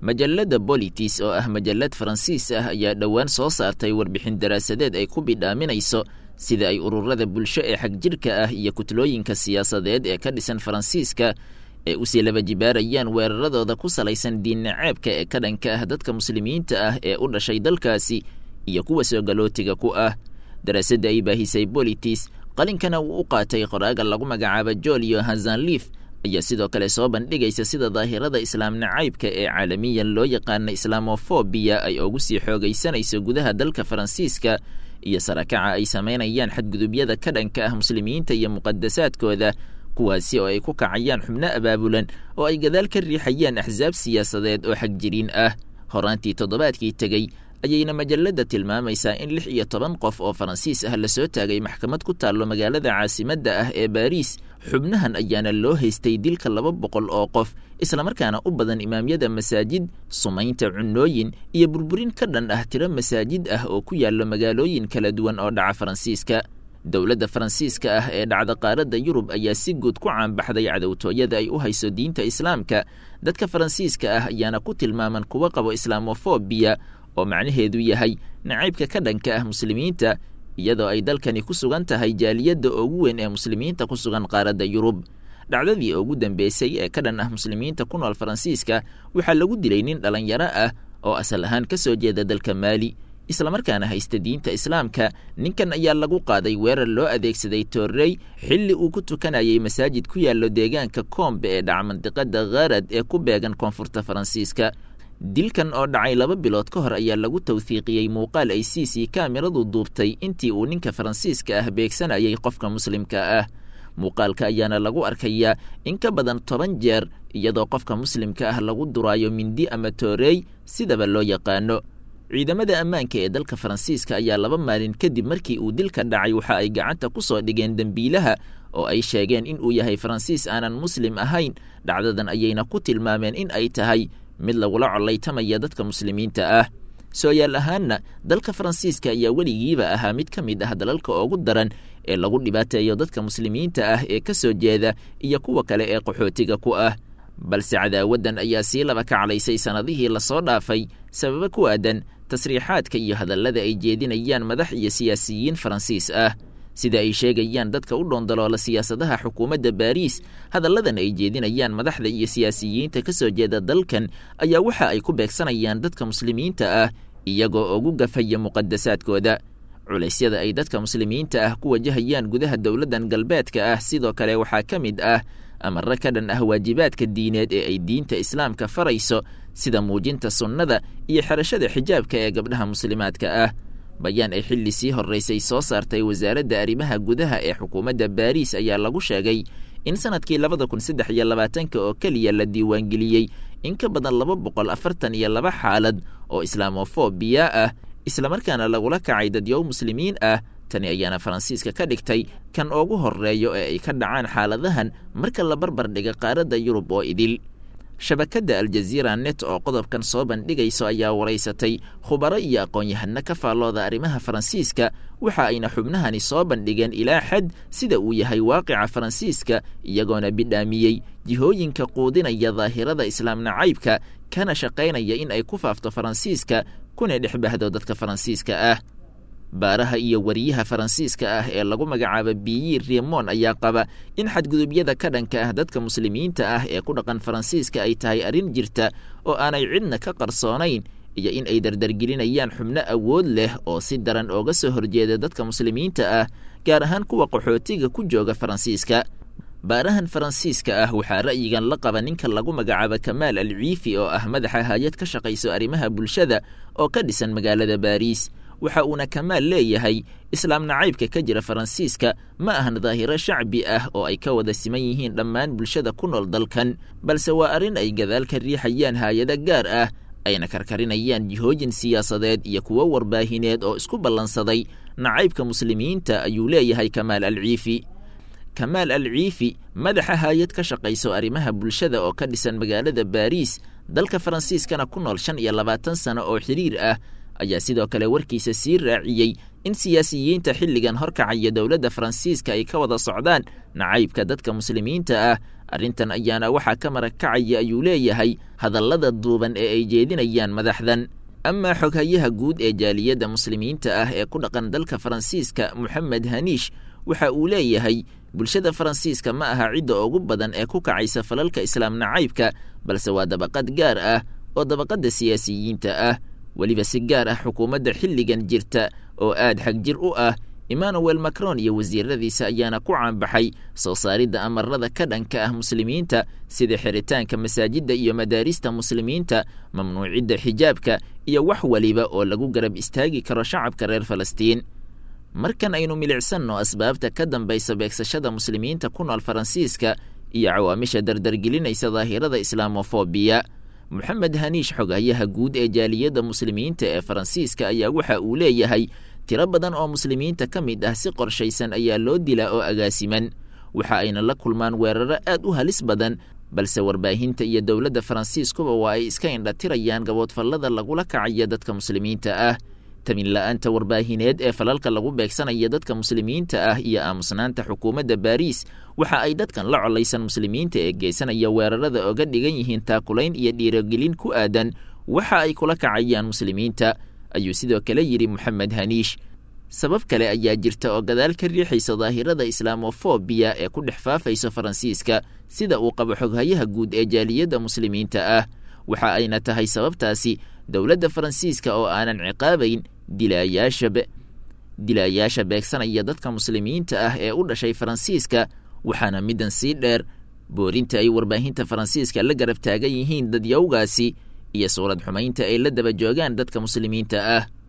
majalladda bolitis oo ah majallad faransiis ah ayaa dhowaan soo saartay warbixin daraasadeed ay ku bidhaaminayso sida ay ururada bulsho ee xagjirhka ah iyo kutlooyinka siyaasadeed ee ka dhisan faransiiska ee usii laba jibaarayaan weeraradooda ku salaysan diinnaceebka ee ka dhanka ah dadka muslimiinta ah ee u dhashay dalkaasi iyo kuwa soo galootiga ku ah daraasadda ay baahisay bolitis qalinkana uu u qaatay qoraaga lagu magacaabo jolio hazanliif ayaa sidoo kale soo bandhigaysa sida daahirada islaam nacaybka ee caalamiyan loo yaqaana islaamofobiya ay ugu sii xoogaysanayso gudaha dalka faransiiska iyo sarakaca ay samaynayaan xadgudubyada ka dhanka ah muslimiinta iyo muqadasaadkooda kuwaasi oo ay ku kacayaan xubno abaabulan oo ay gadaal ka riixayaan axsaab siyaasadeed oo xagjiriin ah horaantii toddobaadkii tegey ayayna majalladda tilmaamaysaa in lix iyo toban qof oo faransiis ah lasoo taagay maxkamad ku taallo magaalada caasimadda ah ee baariis xubnahan ayaana loo haystay dilka laba boqol oo qof islamarkaana u badan imaamyada masaajid sumaynta cunooyin iyo burburin ka dhan ah tiro masaajid ah oo ku yaallo magaalooyin kala duwan oo dhaca faransiiska dowladda faransiiska ah ee dhacda qaaradda yurub ayaa si guud ku caanbaxday cadowtooyada ay u hayso diinta islaamka dadka faransiiska ah ayaana ku tilmaaman kuwa qabo islaamofobiya oo macnaheedu yahay nacaybka ka dhanka ah muslimiinta iyadoo ay dalkani ku sugan tahay jaaliyadda ugu weyn ee muslimiinta ku sugan qaaradda yurub dhacdadii ugu dambeysay ee ka dhan ah muslimiinta ku nool faransiiska waxaa lagu dilay nin dhallinyaro ah oo asal ahaan ka soo jeeda dalka maali islamarkaana haysta diinta islaamka ninkan ayaa lagu qaaday weerar loo adeegsaday toorrey xilli uu ku tukanayay masaajid ku yaallo deegaanka koombe ee dhaca mandiqada kharad ee ku beegan koonfurta faransiiska dilkan oo dhacay laba bilood ka hor ayaa lagu tawhiiqiyey muuqaal ay c c kaamiradu duubtay intii uu ninka faransiiska ah beegsanayay qofka muslimka ah muuqaalka ayaana lagu arkayaa in ka badan toban jeer iyadoo qofka muslimka ah lagu duraayo mindi ama toorey sidaba loo yaqaano ciidamada ammaanka ee dalka faransiiska ayaa laba maalin kadib markii uu dilka dhacay waxa ay gacanta ku soo dhigeen dembiilaha oo ay sheegeen in uu yahay faransiis aanan muslim ahayn dhacdadan ayayna ku tilmaameen in ay tahay mid lagula collaytamaya dadka muslimiinta ah sooyaal ahaanna dalka faransiiska ayaa weligiiba ahaa mid ka mid ah dalalka ugu daran ee lagu dhibaateeyo dadka muslimiinta ah ee ka soo jeeda iyo kuwa kale ee qaxootiga ku ah balse cadaawaddan ayaa sii laba kaclaysay sannadihii lasoo dhaafay sababo ku aadan tasriixaadka iyo hadallada ay jeedinayaan madax iyo siyaasiyiin faransiis ah sida ay sheegayaan dadka u dhoondaloola siyaasadaha xukuumadda baariis hadalladan ay jeedinayaan madaxda iyo siyaasiyiinta ka soo jeeda dalkan ayaa waxa ay ku beegsanayaan dadka muslimiinta ah iyagoo ugu gafaya muqadasaadkooda culaysyada ay dadka muslimiinta ah ku wajahayaan gudaha dowladdan galbeedka ah sidoo kale waxaa ka mid ah amarro ka dhan ah waajibaadka diineed ee ay diinta islaamka farayso sida muujinta sunnada iyo xerashada xijaabka ee gabdhaha muslimaadka ah bayaan ay xilli sii horraysay soo saartay wasaaradda arrimaha gudaha ee xukuumadda baariis ayaa lagu sheegay in sanadkii labada kun saddex iyo labaatanka oo keliya la diiwaangeliyey in ka badan laba boqol afartan iyo laba xaalad oo islaamofobiya ah islamarkaana lagula kacay dadyow muslimiin ah tani ayaana faransiiska ka dhigtay kan ugu horreeyo ee ay ka dhacaan xaaladahan marka la barbar dhiga qaaradda yurub oo idil shabakadda aljaziira net oo qodobkan soo bandhigayso ayaa waraysatay khubaro iyo aqoon-yahano ka faallooda arrimaha faransiiska waxa ayna xubnahani soo bandhigeen ilaa xad sida uu yahay waaqica faransiiska iyagoona bidhaamiyey jihooyinka quudinaya daahirada islaam nacaybka kana shaqaynaya in ay ku faafto faransiiska kuna dhex bahdo dadka faransiiska ah baaraha iyo wariyaha faransiiska ah ee lagu magacaabo biyi remon ayaa qaba in xadgudubyada ka dhanka ah dadka muslimiinta ah ee ku dhaqan faransiiska ay tahay arrin jirta oo aanay cidna ka qarsoonayn iyo in ay dardargelinayaan xubno awood leh oo si daran ooga soo horjeeda dadka muslimiinta ah gaar ahaan kuwa qaxootiga ku jooga faransiiska baarahan faransiiska ah waxaa ra'yigan la qaba ninka lagu magacaabo kamaal al ciifi oo ah madaxa hay-ad ka shaqayso arrimaha bulshada oo ka dhisan magaalada baariis waxa uuna kamaal leeyahay islaam nacaybka ka jira faransiiska ma ahan daahiro shacbi ah oo ay ka wada siman yihiin dhammaan bulshada ku nool dalkan balse waa arrin ay gadaal ka riixayaan haayado gaar ah ayna karkarinayaan jihooyin siyaasadeed iyo kuwo warbaahineed oo isku ballansaday nacaybka muslimiinta ayuu leeyahay kamaal al ciifi kamaal al ciifi madaxa haayad ka shaqayso arrimaha bulshada oo ka dhisan magaalada baariis dalka faransiiskana ku nool shan iyo labaatan sano oo xiriir ah ayaa sidoo kale warkiisa sii raaciyey in siyaasiyiinta xilligan horkacaya dowladda faransiiska ay ka wada socdaan nacaybka dadka muslimiinta ah arrintan ayaana waxaa ka marakacaya ayuu leeyahay hadallada duuban ee ay jeedinayaan madaxdan amaa xoghayaha guud ee jaaliyadda muslimiinta ah ee ku dhaqan dalka faransiiska moxamed haniish waxa uu leeyahay bulshada faransiiska ma aha cidda ugu badan ee ku kacaysa falalka islaam nacaybka balse waa dabaqad gaar ah oo dabaqadda siyaasiyiinta ah weliba si gaar ah xukuumadda xilligan jirta oo aad xagjir u ah emmanuel macron iyo wasiiradiisa ayaana ku caanbaxay soo saaridda amarada ka dhanka ah muslimiinta sida xiritaanka masaajidda iyo madaarista muslimiinta mamnuucidda xijaabka iyo wax weliba oo lagu garab istaagi karo shacabka reer falastiin markan aynu milicsanno asbaabta ka dambaysa beegsashada muslimiinta ku nool faransiiska iyo cawaamisha dardargelinaysa daahirada islaamofobiya moxamed haniish xoghayaha guud ee jaaliyadda muslimiinta ee faransiiska ayaa waxa uu leeyahay tiro badan oo muslimiinta ka mid ah si qorshaysan ayaa loo dilaa oo agaasiman waxa ayna la kulmaan weeraro aad u halis badan balse warbaahinta iyo dowladda faransiiskuba waa ay iska indhatirayaan gaboodfallada lagula kacaya dadka muslimiinta ah tamin la-aanta warbaahineed ee falalka lagu beegsanaya dadka muslimiinta ah iyo aamusnaanta xukuumadda baariis waxa ay dadkan la colaysan muslimiinta ee geysanaya weerarada oga dhigan yihiin taakulayn iyo dhiirogelin ku aadan waxa ay kula kacayaan muslimiinta ayuu sidoo kale yidhi moxamed haniish sabab kale ayaa jirta oo gadaal ka riixaysa daahirada islaamofobiya ee ku dhex faafayso faransiiska sida uu qabo xoghayaha guud ee jaaliyadda muslimiinta ah waxa ayna tahay sababtaasi dowladda faransiiska oo aanan ciqaabayn dilaayaashab dilaayaasha beegsanaya dadka muslimiinta ah ee u dhashay faransiiska waxaana middan sii dheer boorinta ay warbaahinta faransiiska la garab taagan yihiin dadyawgaasi iyo suurad xumaynta ay la daba joogaan dadka muslimiinta ah